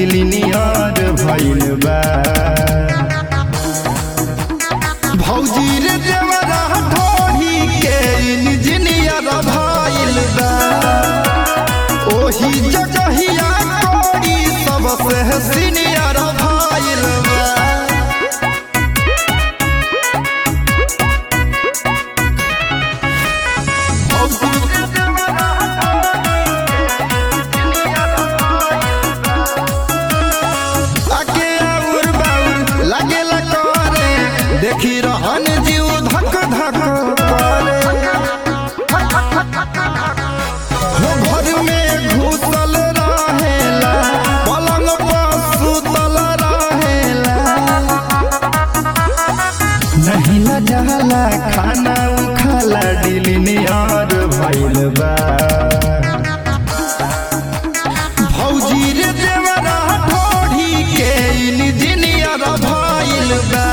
क्लिनियर भइल बा भौजी रे देवरा ढोही के इंजीनियर भइल बा ओही जगहिया कोड़ी सबसे सीनियर भइल बा आगे आउर बाउर लागेला करे देखी रहन जीव धक धक करे हो घर में घुसल रहेला पलंग पर सुतल रहेला नहीं न जाला खाना उखाला डिलिनियर भइल बा भौजी रे देवरा ढोढ़ी के इंजीनियर भइल बा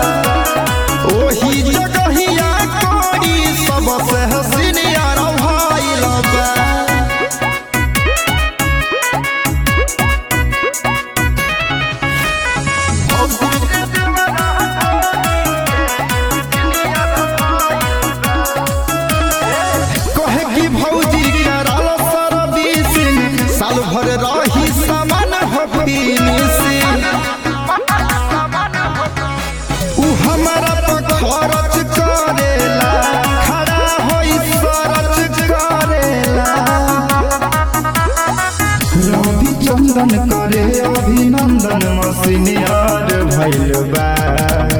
ओही जगहिया कोड़ी सबसे सीनियर भइल बा कहे कि भौजी कराल सर्विसिंग साल भर रही सामान हो फिनिशिंग उ हमारा पर खर्च करेला खड़ा होई सरच करेला रवि चंदन करे अभिनंदन मसीनियर भइल बा